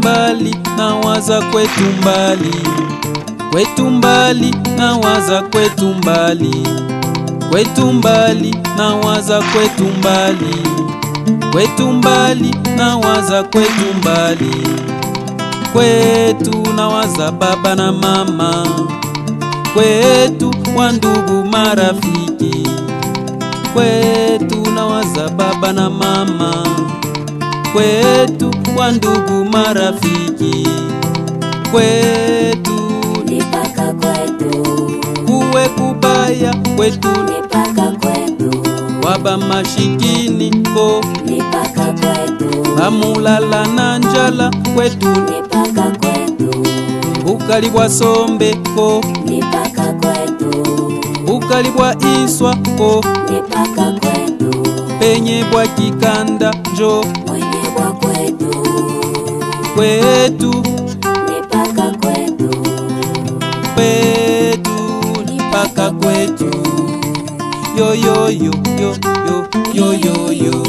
mbali nawaza kwetu mbali kwetu mbali nawaza kwetu mbali kwetu mbali nawaza kwetu mbali kwetu mbali nawaza kwetu mbali kwetu nawaza baba na mama kwetu wa ndugu marafiki kwetu nawaza baba na mama kwetu wa ndugu marafiki kwetu Nipaka kwetu, kuwe kubaya kwetu nipaka kwetu, waba mashikini ko nipaka kwetu, bamulala na njala kwetu nipaka kwetu, bukali bwa sombe ko nipaka kwetu, bukali bwa iswa ko nipaka kwetu, penye bwa kikanda njo mwenye bwa kwetu, kwetu nipaka kwetu, kwetu mpaka kwetu yoyoyo yo yo yo yo yo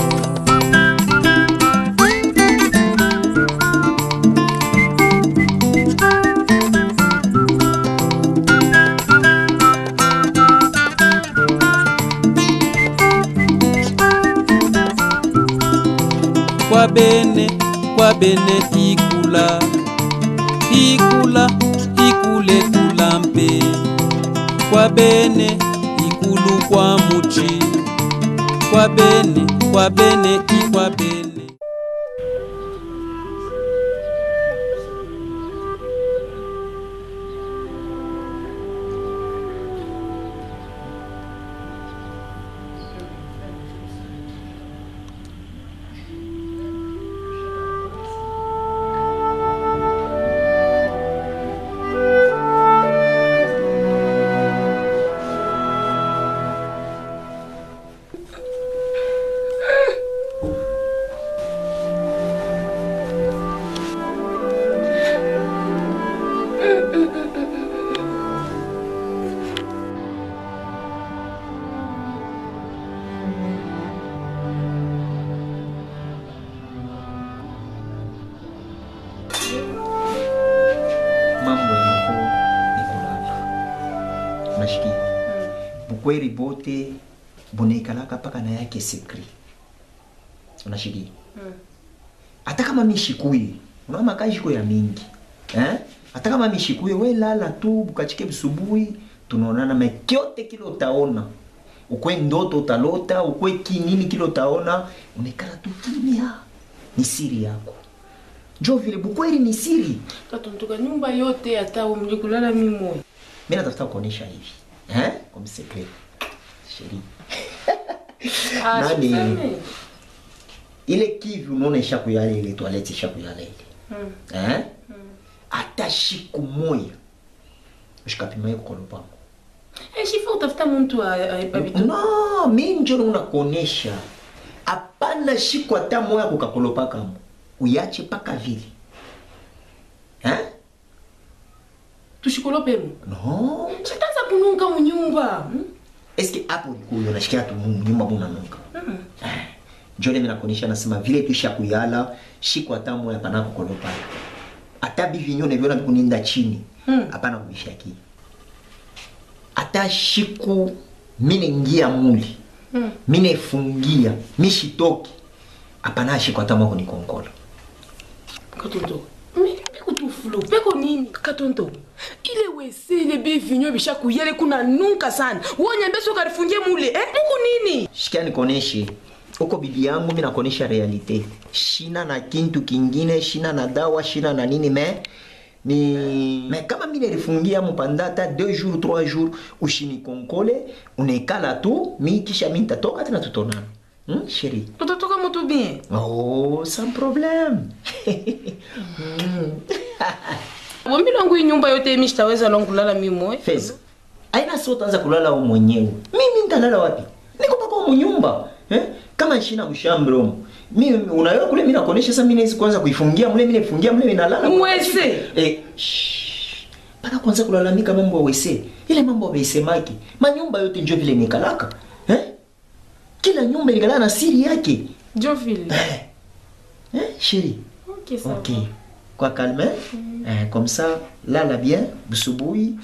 kwa bene kwa bene ikula ikula ikule kula mpe kwa bene ikulu kwa muchi kwa bene kwa bene ikwa bene mambo yako ni kulala unashikia bukweri bote bunaikalaka mpaka na yake sekri unashikia hata kama mishikuye unaona makajiko ya mingi eh? hata kama mishikuye we lala tu bukachike busubuhi tunaonana mekyote kile utaona ukwe ndoto utalota ukwe kinini kile utaona unaikala tu kimya ni siri yako njo vile bukweri ni siri katontoka nyumba yote hata umli kulala mimoya mi natafuta kuonyesha hivi eh? comme secret sheri Ah, Nani? siseme. ile kivi unaona ishakuyala ile toilette ishakuyala ile Mm. eh? hata shiku moya ushikapimaye kukolopango Eh, shifa utafuta muntu a- a- abitu no mi njolo unakuonesha hapana shiku hata moya kukakolopakamo uyache paka vile eh? tushikolopemu no shitanza kununka munyumba hmm? eske hapo ulikuwa unashikia tu mu- nyumba munanuka Eh, njole mimi nakuonyesha nasema vile tuisha kuyala shiku hata moya pana kukolopa hata bivinyo neviona vikuninda chini Hmm. hapana kubishaki hata shiku mine ngia muli Hmm. mine fungia mishitoki hapana shiku hata moya kunikonkola katonto Mi- peko tu flo peko nini katonto ile wese ile bevinyo bishakuyele kuna nunka sana wonyambe so karifungie mule eh? muku nini shikia nikoneshe uko bibi yangu mi nakuonesha realite shina na kintu kingine shina na dawa shina na nini me ni me kama mi nilifungia mpanda hata 2 jours 3 jours ushinikonkole unaikala tu mi kisha mi nitatoka tena tutonana hmm, sheri utatoka mutu bien oh sans problème wambi lwangu hii nyumba yote imi shitaweza lwangu kulala mimoya feza aina si utaanza kulala u mwenyewe mimi nitalala wapi niko paka munyumba eh? kama shina mshambre umo mi unayo kule mimi nakuonesha sasa mimi naweza kwanza kuifungia mle mimi naifungia mle mimi nalala Mwese. eh shh. pana kwanza kulalamika mambo ya wese ile mambo ya waisemaki manyumba yote njo vile nikalaka eh? kila nyumba ilikalala na siri yake jo vile eh? eh? shiri okay, sawa. okay kwa calme eh, comme ça lala bien busubuhi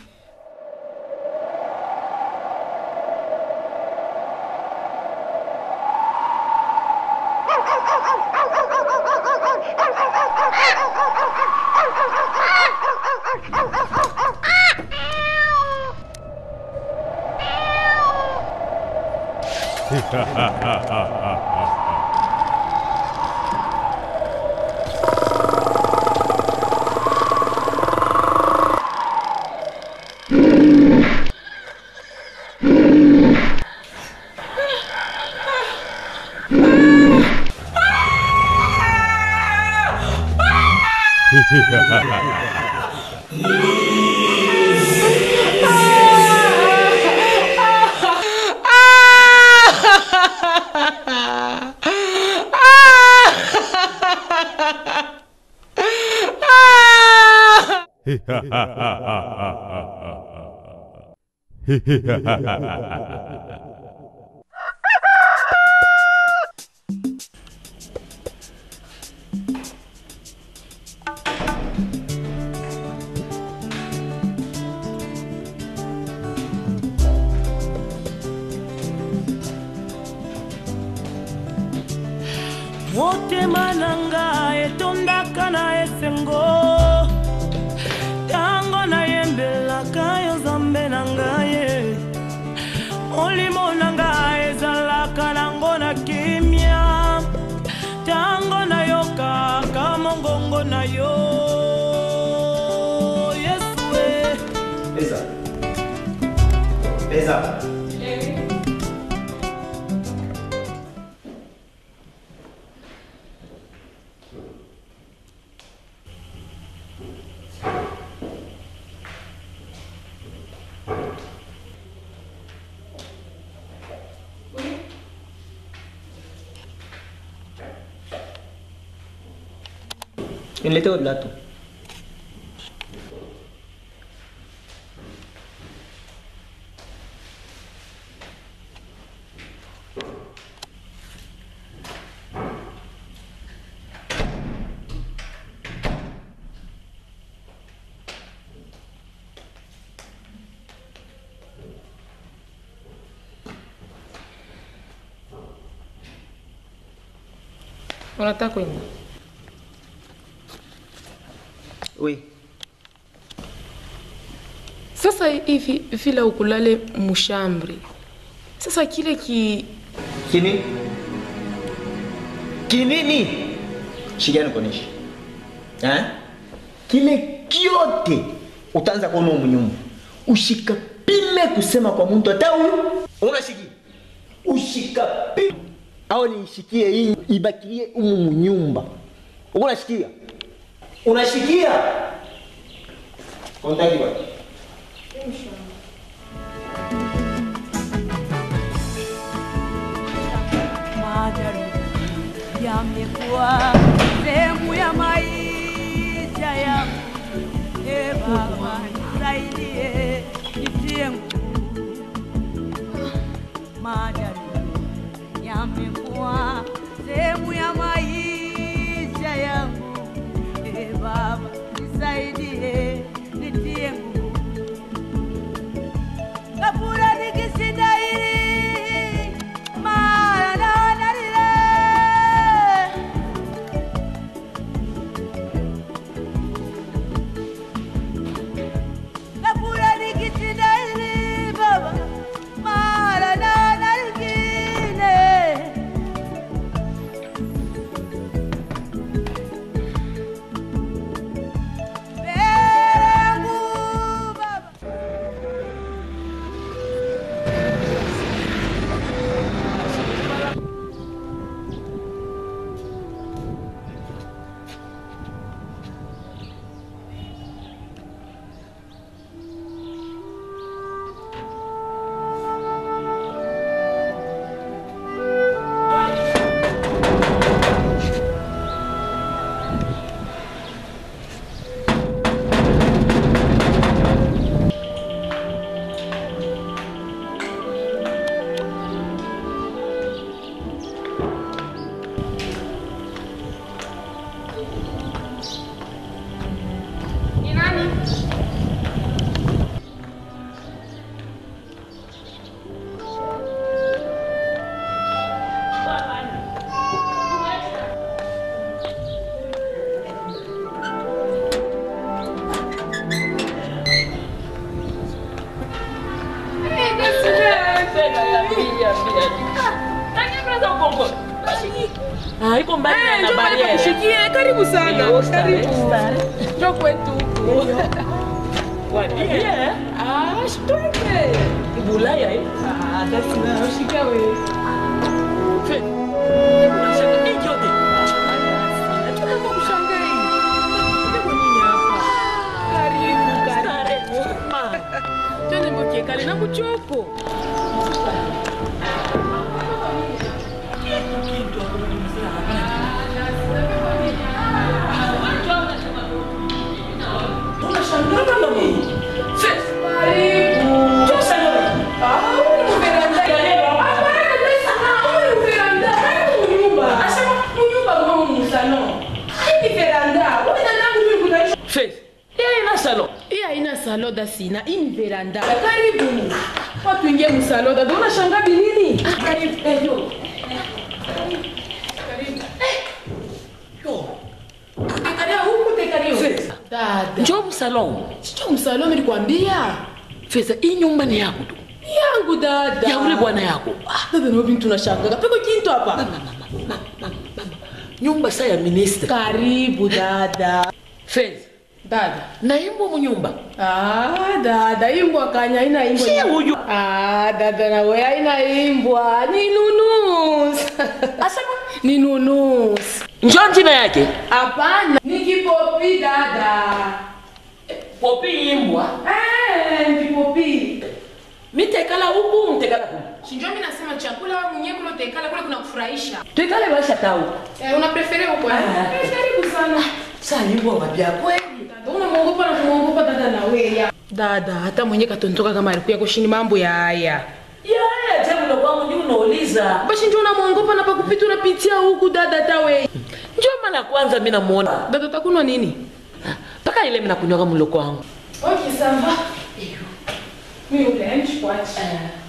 motema na nga etondaka na esengo ntango nayembelaka yo nzambe na ngai ye molimo na nga ezalaka nango na kimia ntango nayokaka mongongo na yo yesu e Pesa. Pesa. Niletee viatu. unataka kwenda Oui. sasa hivi vile ukulale mushambri sasa kile ki Kini? Kinini? Shikia nikuoneshe. Eh? Kile kyote utaanza kuona humu nyumba. Ushikapime kusema kwa mtu hata huyu unashikia. Ushikapime au niishikie hii ibakilie humu munyumba. Unashikia? Unashikia? Kontaki wapi? majaribu yamekuwa sehemu ya maisha yangu. E Baba, nisaidie, nitie nguvu. Majaribu yamekuwa sehemu ya maisha yangu. E Baba, nisaidie, nitie nguvu. Kabura nikishinda hili mara naona lile. Kabura nikishinda hili baba mara naona lingine. haiko mbali Eh, na njoo pale bariere pakushikie. Karibu sana. Yo, stare, Karibu. stare. Njoo kwetu huku. Bariere? Ah, shitweke. Bulaya eh? Ah, that's now. Shika wewe. Fe- Unashaka nini yote? Nataka kushangaa hii. Niko nini hapa? Karibu, Stare, karibu. ma. Twende mbokie kale na kuchoko. Fe- yeye na salon hii haina saloda sina hii ni veranda karibu watu ingie msaloda ndo unashanga binini karibu eh, yo. Karibu. Eh. Yo. Tekaria huku tekaria huku. dada njoo msalon sicho msalome nilikwambia feza hii nyumba ni yako tu Ni yangu dada ya ule bwana yako Ah, dada nao bintu nashangaga peko kintu hapa mama, mama, mama, mama. nyumba sa ya ministre karibu dada feza dada naimbo munyumba Ah, dada imbwa kanya ina imbwa. Si huyu. Ah, dada na wewe haina imbwa. Ni nunus. asema Ni nunus. njoo jina yake Hapana. Ni kipopi dada. popi imbwa Eh, ni kipopi. mitekala huku mtekala huku Sinjo mimi nasema chakula wewe mwenyewe kule utekala kule kuna kufurahisha. tekale basha tau Eh, una prefere huko? eh? Ah. Eh, karibu sana. sa imbwa wapya kweli Dada, unamwogopa na kumwogopa dada na wewe. Dada, hata mwenyewe katontoka kama alikuwa kushini mambo ya haya. yaya jamulo kwangu ndio unauliza Basi njoo unamwogopa na pakupita unapitia huku dada hata wewe. njoo mara kwanza mi namuona Dada utakunwa nini? mpaka ile minakunywaga mlo kwangu Ok, ça va. Mi ulenge kwachi.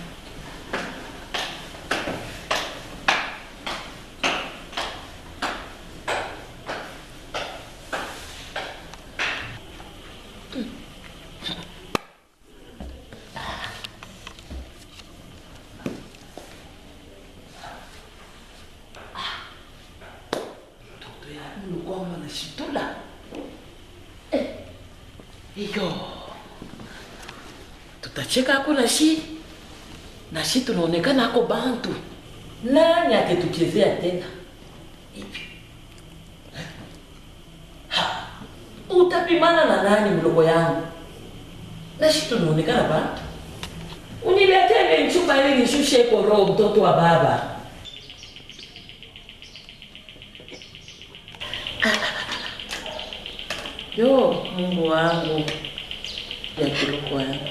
mlo kwangu anashitula Eh, iyo tutacheka ako na shi na shi tunaonekana ako bantu nani aketuchezea tena hivi Eh? Ha, utapimana na nani mdogo yangu na shi tunaonekana bantu uniletee nchupa ili nishushe ko roho mtoto wa baba yo mungu wangu ya kiloko yangu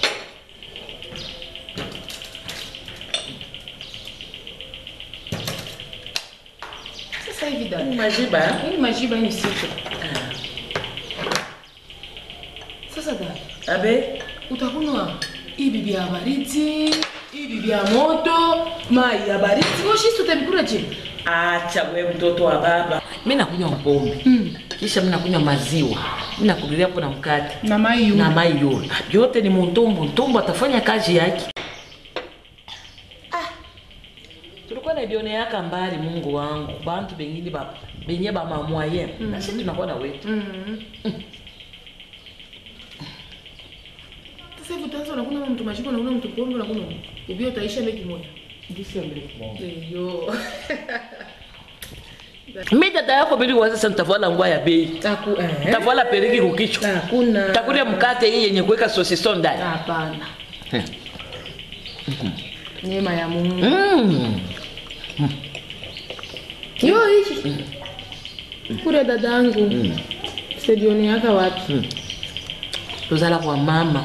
Sasa hivi dada. majiba Hii majiba hii ni sito. Sasa dada, abe utakunwa hii bibi ya baridi, hii bibi ya moto, mai ya baridi. Moshi tutabikula je? acha we mtoto wa baba mi nakunywa mpombe Mm. kisha mi nakunywa maziwa mi nakulilia hapo na mkate Na mai yu. na mai yule vyote ni muntumbu ntumbu atafanya kazi yake Ah, tulikuwa naibioneaka mbali mungu wangu bantu bengine ba- benye bamamwaye mm nasi tunakuwa na wetu Mhm. Sasa hivi utaanza unakuna mtu majibu unakuna mtu pombe unakuna. Bibi utaisha ndeki moja. Eyo. mi dada yako bili waza sasa nitavala ngwa ya bei Taku eh. nitavala periki kukichwa Hakuna. takulia mkate hii yenye kuweka sosison ndani Hapana. Neema ya Mungu. mm. Yo hichi. Kule dadangu. Sedioni yaka wapi? tozala kwa mama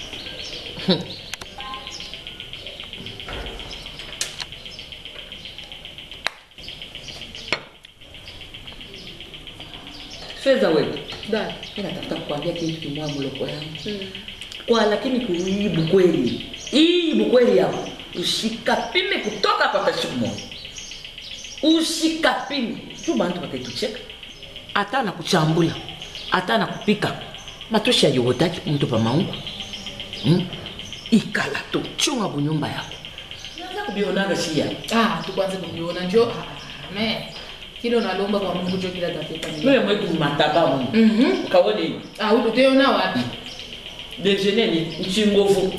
fedha wewe Da. natafuta kukwambia kitu kimoja mloko yangu kwa lakini kuibu kweli ibu kweli yao usikapime kutoka pata siku moja usikapime juu bantu bataitucheka hata na kuchambula hata na kupika matosha yowotaki mtu pa maungu hmm? ikala tu chunga bunyumba yako naza kubionaga siya Ah, tukwanze kujiona njo. Ah, me. kile unalomba kwa mungu jo kila tapeta mwe mwetu mataba mu Mhm. ukawone Ah, utoteyona wapi dejeuner ni nchingovu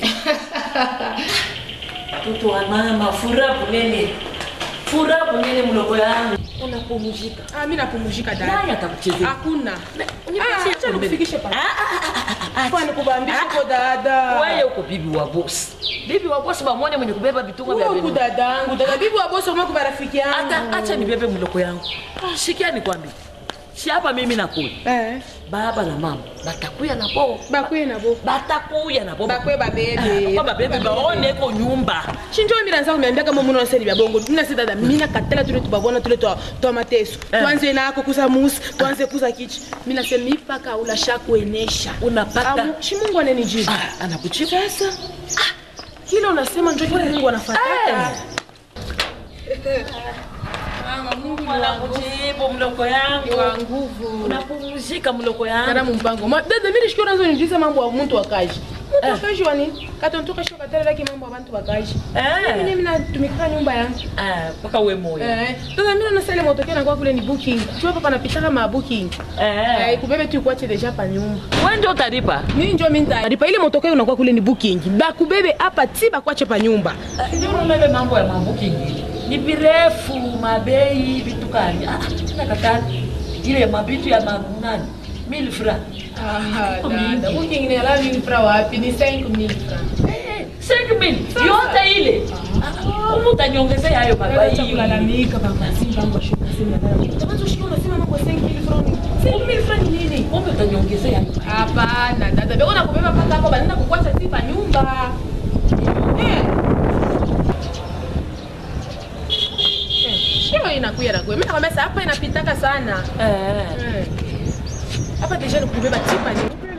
mtoto wa mama fura bunene fura bunene mloko yangu unapumzika Ah, mi napumzika nani dada atakuchezea hakuna unipatie Ah, acha pombe. nikufikishe pa Ah, ah, ah, ah, kwani kubambisha ko dada wewe uko bibi wa bosi bibi wa bosi bamwone mwenye kubeba vitungo vya huku benu dadangu dada bibi waboso mwa kwa rafiki hata yangu acha nibebe mloko yangu sikia nikwambie si hapa mimi nakuya eh baba na mama batakuya na bo bakwe nabo batakuya na bo bakwe babebe kwa babebe baone ko nyumba shinjo mira nza kumiambia kama muno naseli bya bongo mina se dada mina katela tule tubabona tule twa twa mateso Eh. tuanze nako kuza musi tuanze kuza kichi mina se mipaka ula shakuenesha unapata shi Mungu anenijibu ah, anakuchipa sasa kile unasema njo kile Mungu anafuata Mama Mungu ni wa nguvu. anakujibu mloko yangu wa nguvu unapumzika mloko yangu karamu mpango Ma- dada mimi nishikio nazo nijuliza mambo ya mtu wakaji mtu Eh. wakaji wani katontoka shio katela laki mambo ya bantu wakaji Eh. mimi mimi natumika nyumba yangu Ah, mpaka we moyo Eh, sasa mimi nasele motokea nakuwa kule ni booking. Chua papa napitaka ma booking. Eh, Eh. kubebe tu kuache deja pa nyumba. wewe ndio utalipa Mimi ndio mimi nitalipa ile motokea unakuwa kule ni booking. Ba kubebe hapa tiba kuache pa nyumba. ndio unabebe mambo ya mambuki ingine ni virefu mabei vitu kani ah, tena kata ile mabitu ya manani mil fra Ah, dada. Booking ni ala mimi fra wapi? Ni 5000 francs. eh, 5000 yote ile Ah, umu utaniongezea hayo Baba mabai kulalamika baba simba ngo shuka sema dada. Kama tushikio unasema mambo 5000 francs. 5000 francs ni nini? umu utaniongezea hayo Hapana dada. Bego nakubeba mpaka hapo banaenda kukuacha tipa nyumba. Eh. Eh, Shio inakuya na kuya. Mimi nakwambia sasa hapa inapitaka sana. eh. Eh. Hapa deja ni kubeba tipa ni.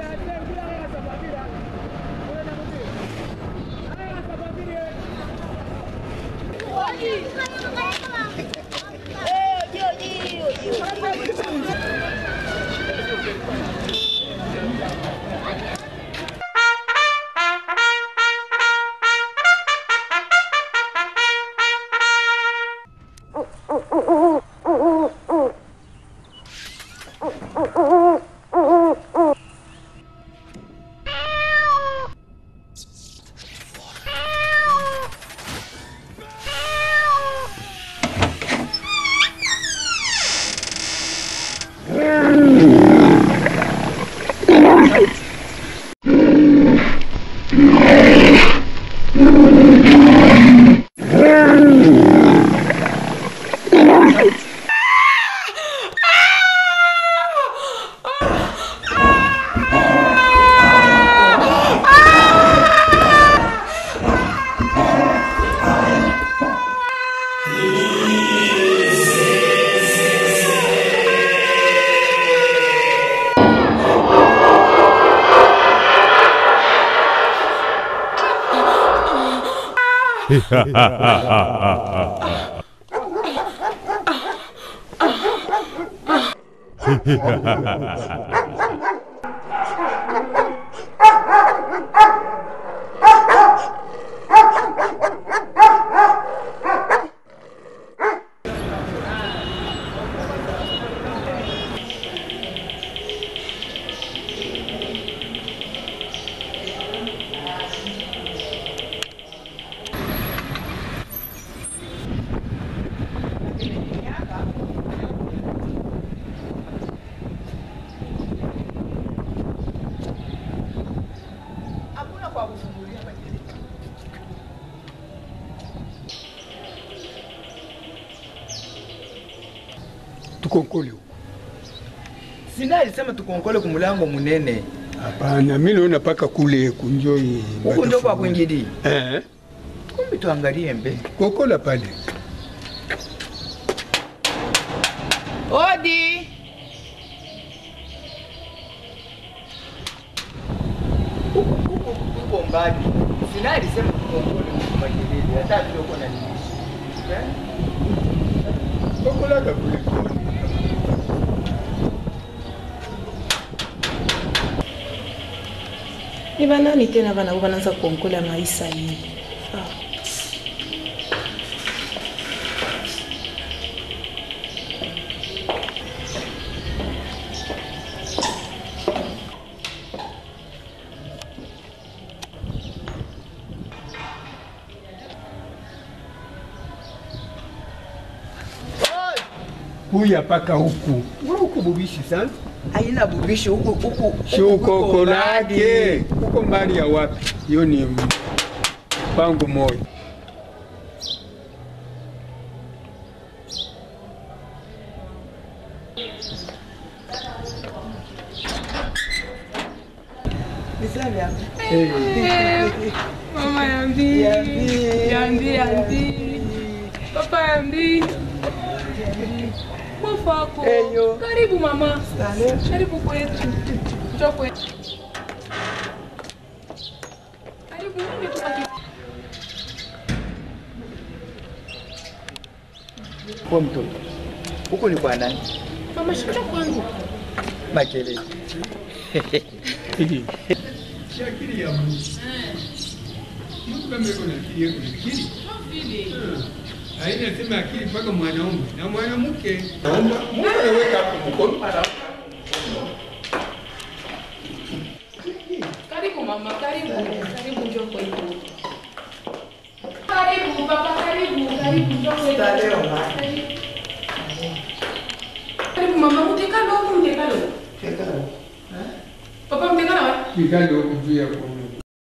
tukonkole huko. sina alisema tukonkole kumulango munene Hapana, mimi naona paka kule kunjoi. huku ndo kwa kwingili Eh, kumbi tuangalie mbe kokola pale. Odi. uko mbali sina alisema tukonkole kumagilili hata tuko na nini Kokola ka kule. Ni banani tena bana wanaanza kuongola maisha hii? Ah. kuya paka huku Wewe huku bubishi sana Haina bubishi huku huku. si uko kolake huko mbali ya wapi hiyo ni mpango moja Bisani hapa. Mama Yambi. Yambi, Yambi. Papa Yambi. Mwafako. Eyo. Karibu mama. Asante. Karibu kwetu. Njoo kwetu. Karibu nini tupaki. Kwa mtoto. Huko ni kwa nani? Mama shika kwangu. Makelele. Hili. Si akili ya Mungu. Mtu kama yuko na akili yako ni akili. Haina sema akili mpaka mwanaume na mwanamke. Naomba Mungu anaweka hapo mkono. Karibu mama, karibu. Karibu njoo kwetu. Karibu papa, karibu. Karibu njoo kwetu. Leo ma. Karibu. Karibu mama, mtekalo huku mtekalo. Kekalo. Papa mtekalo wapi? Kikali huko juu ya kwa